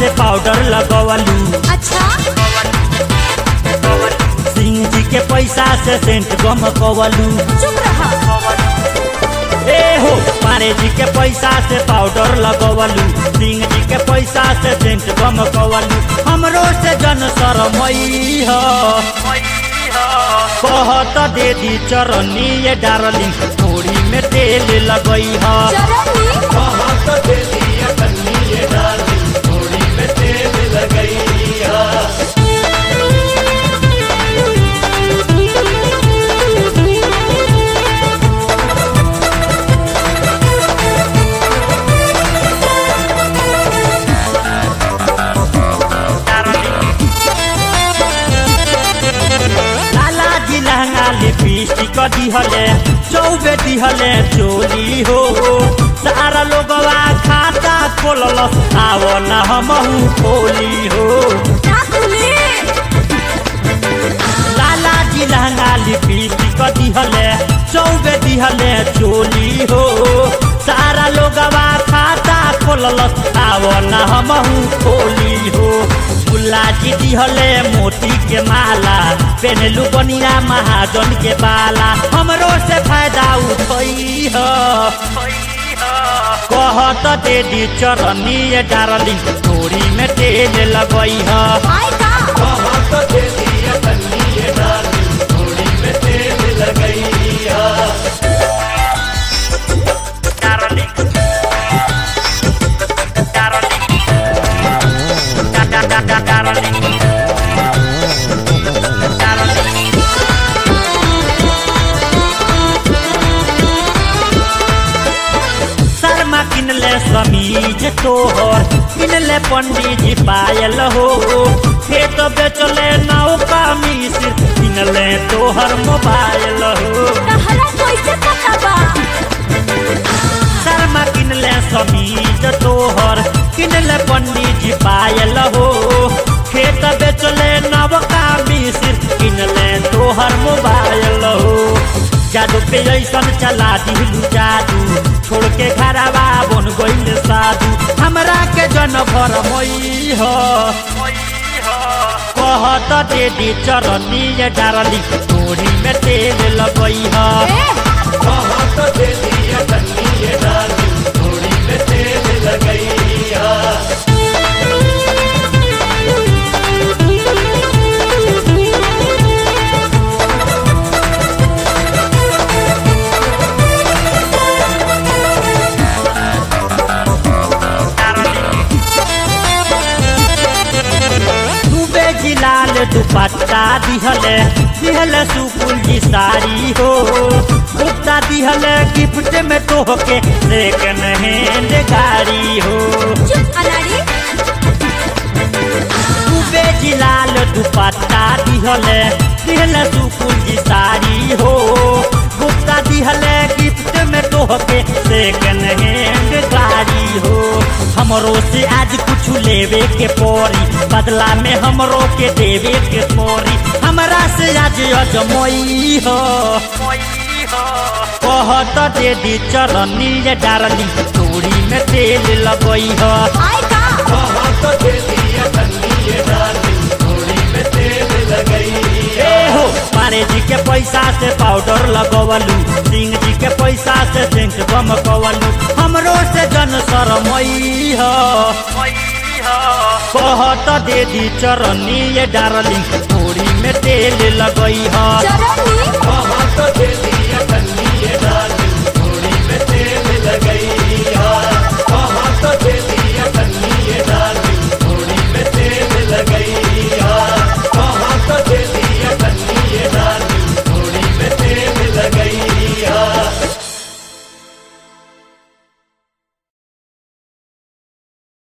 से पाउडर लगवलू अच्छा सिंह जी के पैसा से सेंट गम कवलू चुप रहा ए हो मारे जी के पैसा से पाउडर लगवलू सिंह जी के पैसा से सेंट गम कवलू हमरो से जन शरमई ह कहत दे दी चरनी ये डार्लिंग थोड़ी में तेल लगई ह चरनी कहत दे दी चरनी ये डार्लिंग थोड़ी में तेल लगई ह लाला जी लहंगा लिपस्टिक दिहले चौबे दिहले चोली हो सारा लोगवा खाता खोलल आव न हमहू खोली हो ना खुली लाला जी लहंगा लिपस्टिक दिहले चौबे दिहले चोली हो सारा लोगवा खाता खोलल आव न हमहू खोली हो मुल्ला जी दिहले मोती के माला पेनलू बनिया महाजन के बाला हमरो से फायदा उठई ह कहत दे दी चरनी ये डार्लिंग थोड़ी में तेल लगई ह आय का कहत दे दी चरनी ये डार्लिंग थोड़ी में तेल लगई ह डार्लिंग डार्लिंग डार्लिंग शर्मा किनले समीज तोहर किनले पंडित जी पायल हो खेत बेचले नौका मिश्र किनले तोहर मोबाइल हो तहरा कैसे पता बा शर्मा किनले समीज तोहर किनले पंडित जी पायल हो खेत बेचले नवका मिश्र किनले तोहर मोबाइल हो जादू पे ऐसन चला दिलू जादू छोड़ के घरवा बन गइल साधु हमरा के जन भर मई हो कहत दे दी चरनी ये डारली तोड़ी में तेल लगई ह ए कहत दे दी चरनी ये डारली तोड़ी में तेल लगई ह डूबे जिलाल दुपट्टा दिहले दिहले सुकुल जी साड़ी हो गुप्ता दिहले गिफ्ट में तोहके सेकंड हैंड गाड़ी हो चुप अनाड़ी डूबे जिलाल दुपट्टा दिहले दिहले सुकुल जी साड़ी हो गुप्ता दिहले गिफ्ट में तोहके सेकंड हैंड गाड़ी हो हमरो से आज कुछ लेवे के पड़ी बदला में हमरो के देवे के पड़ी हमरा से आज अजमई हो कहत दे दी चरनी ये डारली चूड़ी में तेल लगई हो आय का कहत दे दी चरनी ये डारली चूड़ी में तेल लगई ए हो मारे जी के पैसा से पाउडर लगवलू सिंह जी के पैसा से सेंट गम कवलू हमरो से जन शरमई ह कहत दे दी चरनी ये डारली थोड़ी में तेल लगई ह चरनी कहत दे दी